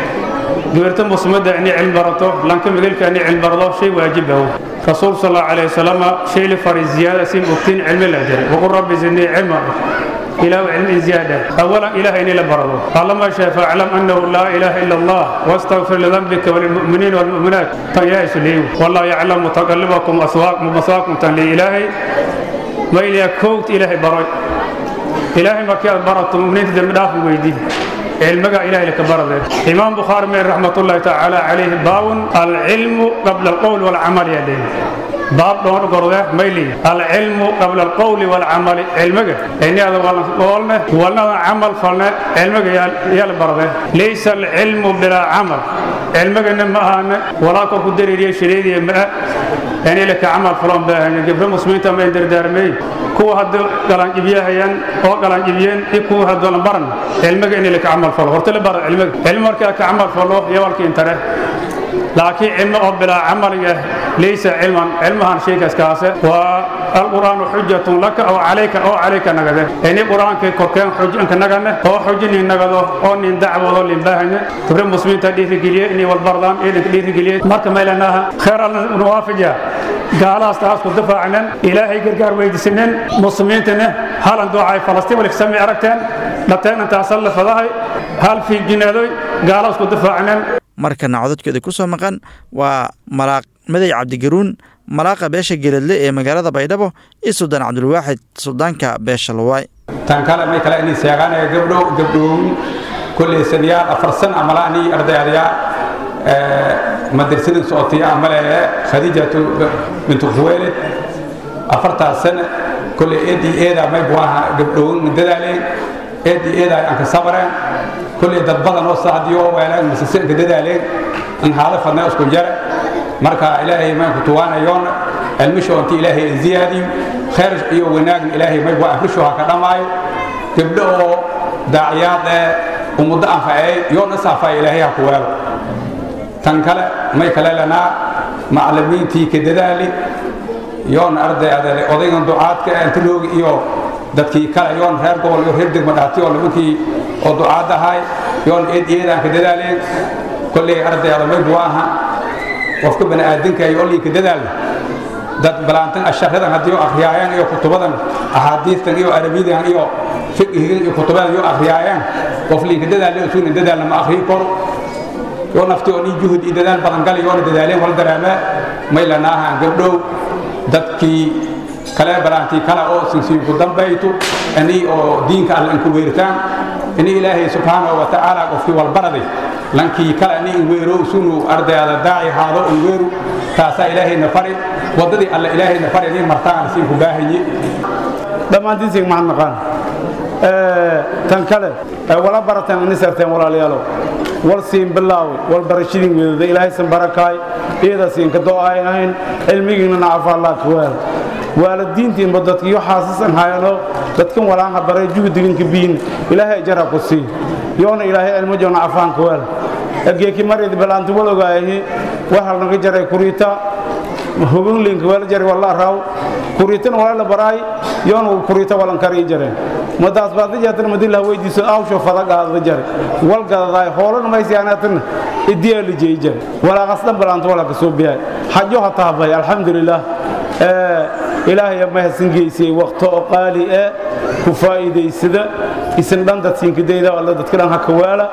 دورت مسلمة يعني علم برضه لان كم يقول كأني علم برضه شيء واجبه رسول صلى الله عليه وسلم شيء لفريز زيادة سين بكتين علم الأجر وقل ربي زدني علما إلى علم زيادة أولا إله إلا برضه قال ما شاء فاعلم أنه لا إله إلا الله واستغفر لذنبك وللمؤمنين والمؤمنات فياس لي والله يعلم متقلبكم أسواقكم ومسواكم تنلي إلهي ما إلي كوت إلهي برد إلهي ما كان برد مؤمنين تدم دافع ويدي علمك إلهي لك برد إمام بخاري من رحمة الله تعالى عليه باون العلم قبل القول والعمل يديه باب دون قرده ميلي العلم قبل القول والعمل علمك إني هذا قولنا ولا عمل فلنا علمك يا برده ليس العلم بلا عمل علمك إنما أنا ولا كقدر لي شريدي ما يعني لك عمل فلان بها جبر مسلمين تما يدر دارمي كو هاد قلان جبيهيان او قلان جبيين كو هاد برن علمك إني لك عمل فلان هرتل بر علمك علمك كعمل فلان يا ولك انتره لكن علم أو بلا عمل ليس علما علمها شيء كاسكاسة والقرآن حجة لك أو عليك أو عليك نجده يعني القرآن كوكان حجة أنك نجده أو حجة نجده أو نين دعوة ولا نباهن تبرم مسلمين تديه في جلية إني والبردان إيه تديه في جلية مرك ما لناها خير النوافجة gaalahaas taasku difaacanen ilaahay gargaar weydiisanen muslimiintana halan doocay falastiin walik sami aragteen dhateen intaasan la fadahay hal fiinjinaadoy gaalahaasku difaacanen markana codadkeeda ku soo maqan waa malaaq madey cabdigaruun malaaqa beesha geladle ee magaalada baydhabo iyo suldaan cabdulwaaxid suldaanka beesha luwaay tan kale may kale inay seeqaanaya gabdho gabdhoowin kulley sanayaal afar san amala anii ardayadayaa madrasadin socotiya amale khadiijatu bintu khuweelid afartaas sana kulley eedii eedaa may buaha gabdhoowin dadaaleen eedii eedaa aan ka sabareen kulley dad badan oo saacdii oo weeleen masase ka dadaaleen in haala fadnaa isku jare marka ilaahay maanku tuwaanayoon cilmisho inti ilaahay ziyaadiyo khayr iyo wanaagna ilaahay may bua afrisho ha ka dhammaayo gabdho oo daaciyaad ee umuddo anfaceey yoona saafaya ilaahay ha ku weelo tan kale may kale lanaa macallimiintii ka dadaali yoona arday adeele odaygan ducaadka antiloogi iyo dadkii kale yoon reer gobol iyo reer degma dhaati oo nimankii oo ducaad ahay yoon eed eedaan ka dadaaleen kolley ardayada may buwaaha qofka bani aadanka iyo ollinka dadaalna dad balaantan asharadan haddii akhriyaayaan iyo kutubadan axaadiistan iyo arabiyadan iyo fiqhigan iyo kutubadan iyo akhriyaayaan qof linka dadaal isuuna dadaalna ma akhriyi karo yoo nafti oo nin juhud iyo dadaal badan gali yoona dadaaleen wala daraamaa may lanaahaan gabdhow dadkii kale balaantii kale oo sinsiinku dambaytu ani oo diinka alla inku weeritaan ini ilaahay subxaanahu wa tacaala qofkii walbaraday lankii kale ani in weero sunu ardayada daaci haado in weeru taasaa ilaahayna fari waddadii alla ilaahayna fari inay martaan siinku baahanyi dhammaantiinsiin maxad naqaan tan kale wala barateen ani sarteen walaalayaalow wal siin bilaawi wal barashadiin weedada ilaahaysan barakaay iyada siinka do'aayn ahayn cilmigiinna nacafa allah ka weel waalidiintiinba dadkiyo xaasisan hayano dadkan walaanha baray juhdiginka biin ilaahay ajara ku sii yoona ilaahay cilmo joona cafaanka weel egeeki marid balaanti walogaayahi waxal naga jaray kuriita hubinlinka wala jaray walla raaw kuriitana wala la baraay yoona kuriita walan karii jareen madaas baad jaatan madilla weydiiso awsho fadagaada jare wal gadadaay hoolana maysiyaanaatan idiya la jeey jare wala qasdan balaanti wala ka soo biyaay xajo ha taabay alxamdulilah ilaahay ma hasan geysay waqto oo qaali ah ku faa'iidaysada isin dhan dad siinkadayda alla dadka dhan ha ka waala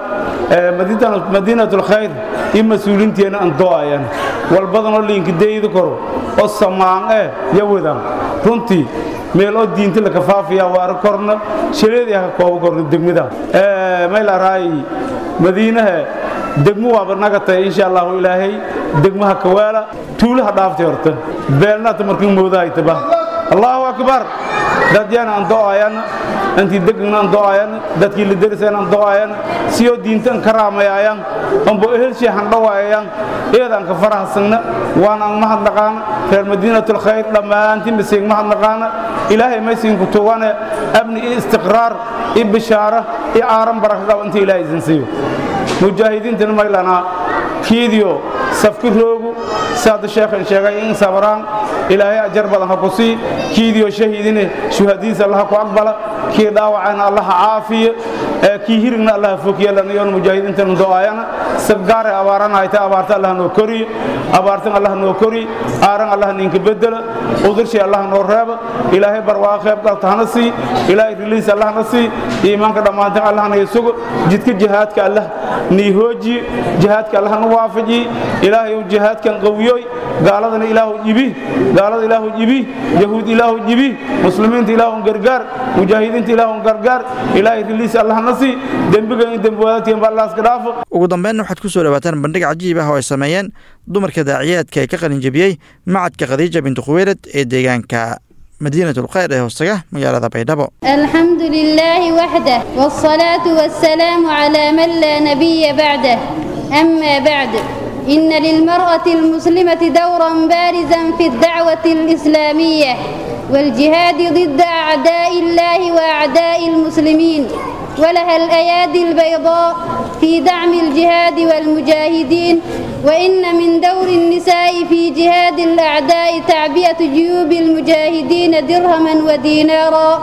madiinatul khayr iyo mas-uuliinteena aan do'ayan walbadan oo liinkadayda koro oo samaan eh yawadan runtii meel oo diinta la kafaafiya waara korna shaleedii ha kooba korna degmada may la raayi madiinaha degmo waaba naga tahay insha allahu ilaahay degmaha kawaala tuulaha dhaaftay horta beelnaata markii moodahaytaba allahu akbar dadyana aan do'ayan intii degna aan do'ayan dadkii la deriseen aan do'ayan siyoo diintan ka raamayayan ambo ehelshii handhawayayan iyadaan ka farahasagna waan aan mahadnaqaana reer madiinatul khayr dhammaantiin basiig mahadnaqaana ilaahay maysiinku tugane amni iyo istiqraar iyo bishaara iyo aaran baraka qaba inta ilaahay isin siiyo mujaahidiintana maylanaa kiidiyo safki roogu saada sheekhan sheegay in sabraan ilaahay ajar badan ha ku sii kiidiyo shahiidine shuhadiisa allaha ku aqbala kii dhaawacana allaha caafiya kii hirigna allaha fokiya lanayoon mujaahidiintana do'ayana sabgaare abaarana hayta abaarta allaha noo koriye abaartan allaha noo koriye aaran allaha ninka bedela udurshii allaha noo reeba ilaahay barwaaqa qayb galta hana sii ilaahay riliis allahna sii iimaanka dhammaantan allahna isugo jidka jihaadka allah nii hoojiye jihaadka allahna waafajiye ilaahay jihaadkan qawiyoy gaaladana ilaahu jibi gaalada ilaahu jibi yahuud ilaahu jibi muslimiinta ilaahu gargaar mujaahidiinta ilaahu gargaar ilaahay riliis allahna sii dembiga in dembi wadaadtiin ba allah iska dhaafo ugu dambeynna waxaad ku soo dhawaataan bandhig cajiib ah oo ay sameeyeen dumarka daaciyaadka ee ka qalinjabiyey macadka khadiija bintu khuweylad ee deegaanka مدينة الخير هوسجة مجال بيدبو الحمد لله وحده والصلاة والسلام على من لا نبي بعده أما بعد إن للمرأة المسلمة دورا بارزا في الدعوة الإسلامية والجهاد ضد أعداء الله وأعداء المسلمين ولها الأيادي البيضاء في دعم الجهاد والمجاهدين وإن من دور النساء في جهاد الأعداء تعبئة جيوب المجاهدين درهما ودينارا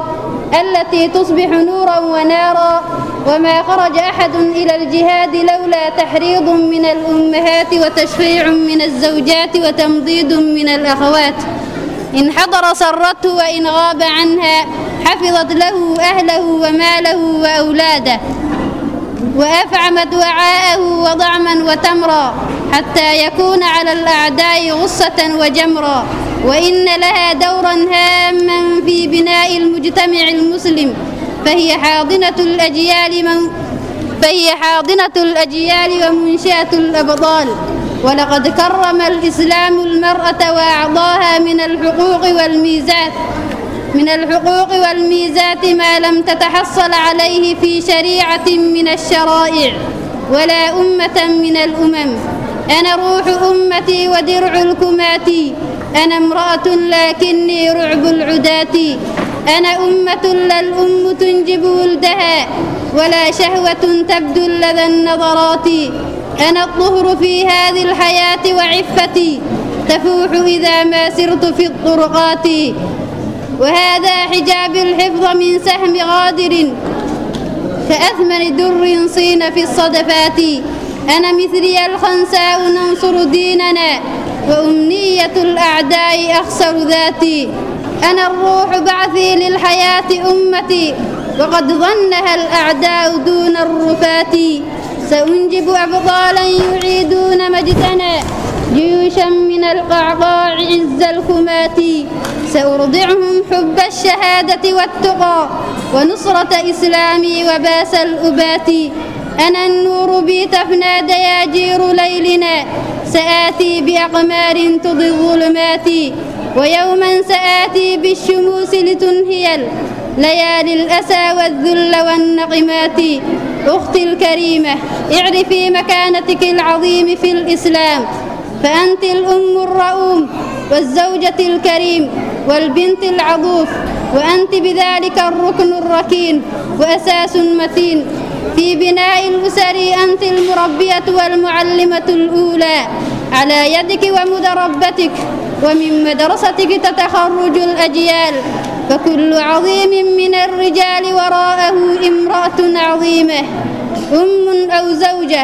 التي تصبح نورا ونارا وما خرج أحد إلى الجهاد لولا تحريض من الأمهات وتشفيع من الزوجات وتمضيد من الأخوات إن حضر سرته وإن غاب عنها حفظت له أهله وماله وأولاده وأفعمت وعاءه وضعما وتمرا حتى يكون على الأعداء غصة وجمرا وإن لها دورا هاما في بناء المجتمع المسلم فهي حاضنة الأجيال من فهي حاضنة الأجيال ومنشأة الأبطال ولقد كرم الإسلام المرأة وأعطاها من الحقوق والميزات من الحقوق والميزات ما لم تتحصل عليه في شريعة من الشرائع ولا أمة من الأمم أنا روح أمتي ودرع الكمات أنا امرأة لكني رعب العداة أنا أمة لا الأم تنجب ولدها ولا شهوة تبدو لدى النظرات أنا الطهر في هذه الحياة وعفتي تفوح إذا ما سرت في الطرقات وهذا حجاب الحفظ من سهم غادر كأثمن در صين في الصدفات أنا مثلي الخنساء ننصر ديننا وأمنية الأعداء أخسر ذاتي أنا الروح بعثي للحياة أمتي وقد ظنها الأعداء دون الرفات سأنجب أبطالا يعيدون مجدنا جيوشا من القعقاع عز الكمات سأرضعهم حب الشهادة والتقى ونصرة إسلامي وباس الأبات أنا النور بي تفنى دياجير ليلنا سآتي بأقمار تضي الظلمات ويوما سآتي بالشموس لتنهي ليالي الأسى والذل والنقمات أختي الكريمة اعرفي مكانتك العظيم في الإسلام فأنت الأم الرؤوم والزوجة الكريم والبنت العضوف وأنت بذلك الركن الركين وأساس متين في بناء الأسر أنت المربية والمعلمة الأولى على يدك ومدربتك ومن مدرستك تتخرج الأجيال فكل عظيم من الرجال وراءه امرأة عظيمة أم أو زوجة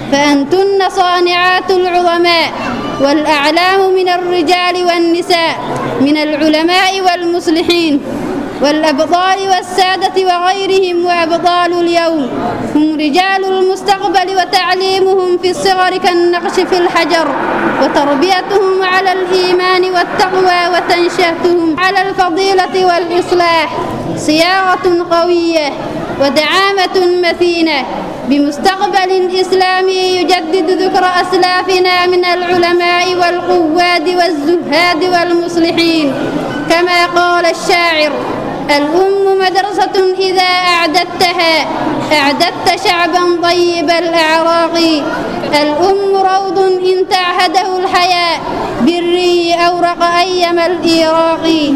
فأنتن صانعات العظماء والأعلام من الرجال والنساء من العلماء والمصلحين والأبطال والسادة وغيرهم وأبطال اليوم هم رجال المستقبل وتعليمهم في الصغر كالنقش في الحجر وتربيتهم على الإيمان والتقوى وتنشأتهم على الفضيلة والإصلاح صياغة قوية ودعامة متينة بمستقبل إسلامي يجدد ذكر أسلافنا من العلماء والقواد والزهاد والمصلحين كما قال الشاعر الأم مدرسة إذا أعددتها أعددت شعبا طيب الأعراق الأم روض إن تعهده الحياء بالري أورق أيم الإيراق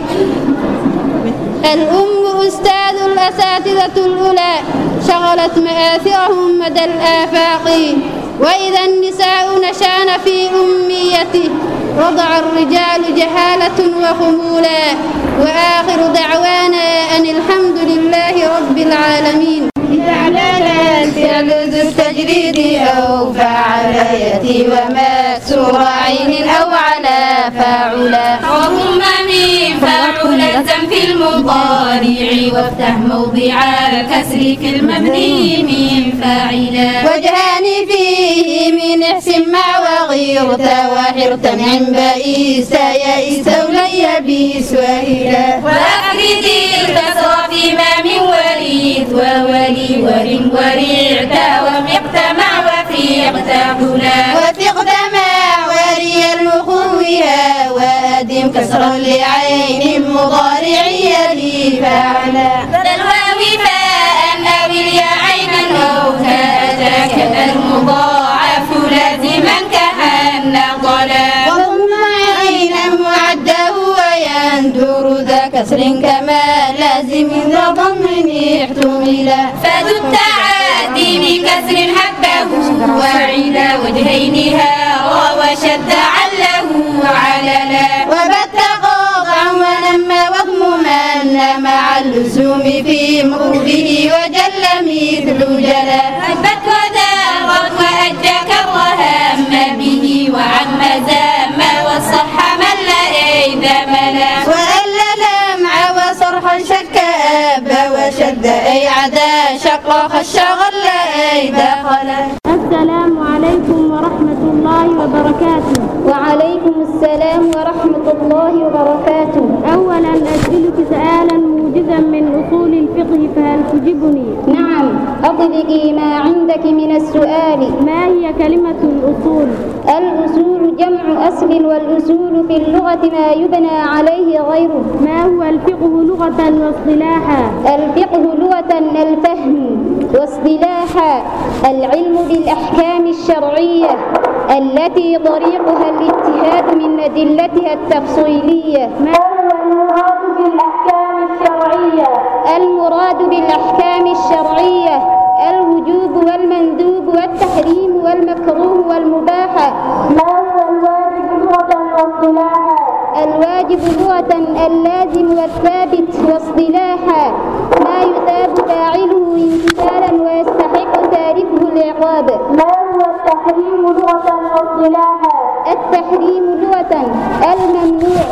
الأم أستاذ الأساتذة الأولى شغلت مآثرهم مدى الآفاق وإذا النساء نشان في أميته رضع الرجال جهالة وخمولا وآخر دعوانا أن الحمد لله رب العالمين فعلنا فعل ذو التجريد أو فعل يأتي ومكسور عين أو على فاعلا وضم من فاعل في المضارع وافتح موضع الكسر في المبني من فاعلا وجهان فيه من احسن مع وغيرت وحرت عن بئيس يئس ولي بيس وهلا وأخرج الكسر فيما من وليد وولي ورم ورعت ومقت مع وفيقت هنا وثقت مع وري المخوها وأدم كسرا لعين مضارع يلي فعلا الواو فاء أو اليا عينا أو كأتاك المضاعف لازما كأن ضلا وضم عينا معده ويندر ذا كسر كما لازم ذا ضم احتملا فذو التعادي بكسر حبه وعلى وجهينها وشد عله عللا وبت قاطعا ونما وضم من مع اللزوم في مروبه وجل مثل جلا هبت وذارت وأجى كرها أما به وعم زام وصح من لا إذا ملا وألا لمع وصرحا شك أب وشد أي عدا شق خش غل أي دخل السلام عليكم ورحمة الله وبركاته وعليكم السلام ورحمة الله وبركاته أولا أسألك سؤالا موجزا من أصول الفقه فهل تجبني نعم أطلقي ما عندك من السؤال ما هي كلمة الأصول الأصول جمع أصل والأصول في اللغة ما يبنى عليه غيره ما هو الفقه لغة واصطلاحا الفقه لغة الفهم واصطلاحا العلم بالأحكام الشرعية التي طريقها الاجتهاد من أدلتها التفصيلية ما هو المراد بالأحكام الشرعية المراد بالأحكام الشرعية الوجوب والمندوب والتحريم والمكروه والمباح ما هو الواجب لغة واصطلاحا الواجب لغة اللازم والثابت واصطلاحا ما يثاب فاعله امتثالا ويستحق تاركه العقاب ما هو التحريم لغة واصطلاحا التحريم لغة الممنوع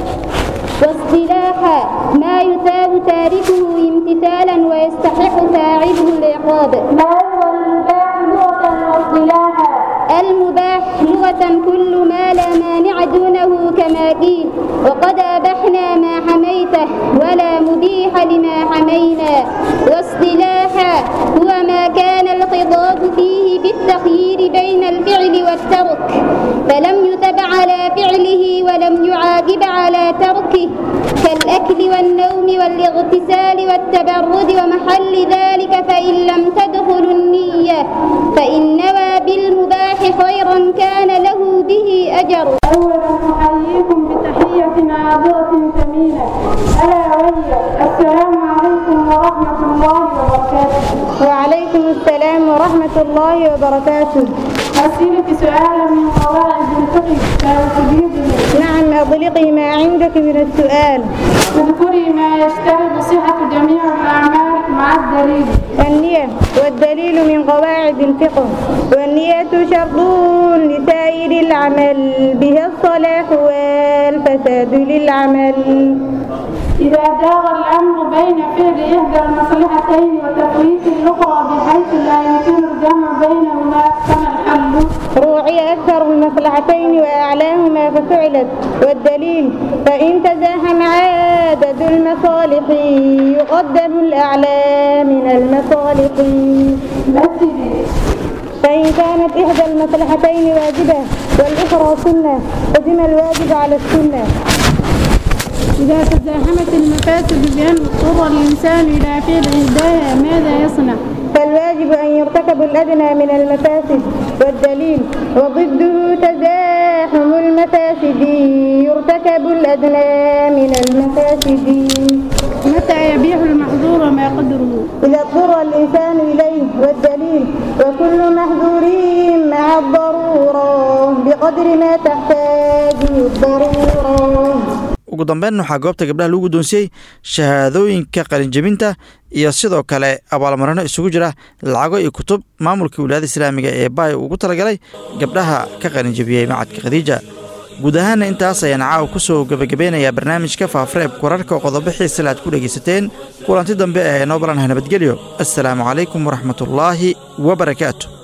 واصطلاحا ما يثاب تاركه امتثالا ويستحق فاعله العقاب ما هو المباح لغة واصطلاحا المباح لغة كل ما لا مانع دونه كما قيل وقد أبحنا ما حميته ولا مبيح لما حمينا واصطلاحا هو ما كان الخطاب فيه بالتخيير بين الفعل والترك فلم يتب على فعله ولم يعاقب على تركه كالأكل والنوم والاغتسال والتبرد ومحل ذلك فإن لم تدخل النية فإن نوى بالمباح خيرا كان له به أجر أولا أحييكم بتحية ناظرة ثمينة ألا وهي السلام عليكم ورحمة الله وبركاته وعليكم السلام ورحمة الله وبركاته أسألك سؤالا من قواعد الفقه فهل تجيبني نعم أطلقي ما عندك من السؤال اذكري ما يشترط صحة جميع الأعمال مع الدليل النية والدليل من قواعد الفقه والنية شرط لسائر العمل بها الصلاح والفساد للعمل إذا دار الأمر بين فعل إحدى المصلحتين وتفويت الأخرى بحيث لا يمكن الجمع بينهما فما الحل؟ روعي أكثر المصلحتين وأعلاهما ففعلت والدليل فإن تزاحم عدد المصالح يقدم الأعلى من المصالح فإن كانت إحدى المصلحتين واجبة والأخرى سنة قدم الواجب على السنة إذا تزاحمت المفاسد بأن اضطر الإنسان إلى فعل إحداها ماذا يصنع؟ فالواجب أن يرتكب الأدنى من المفاسد والدليل وضده تزاحم المفاسد يرتكب الأدنى من المفاسد متى يبيح المحظور ما قدره؟ إذا اضطر الإنسان إليه والدليل وكل محظور مع الضرورة بقدر ما تحتاج الضرورة ugu dambeyn waxaa goobta gabdhaha lagu guddoonsiyey shahaadooyinka qalinjebinta iyo sidoo kale abaalmarino isugu jira lacago iyo kutub maamulka wilaayada islaamiga ee baay ugu talagalay gabdhaha ka qalinjebiyey macadka khadiija guud ahaana intaas ayaan caawa ku soo gebagabeynayaa barnaamijka faafareebka wararka oo qodobo xiisale aad ku dhegaysateen kulanti dambe ee noo balanah nabadgelyo assalaamu calaykum waraxmatullaahi wa barakaatu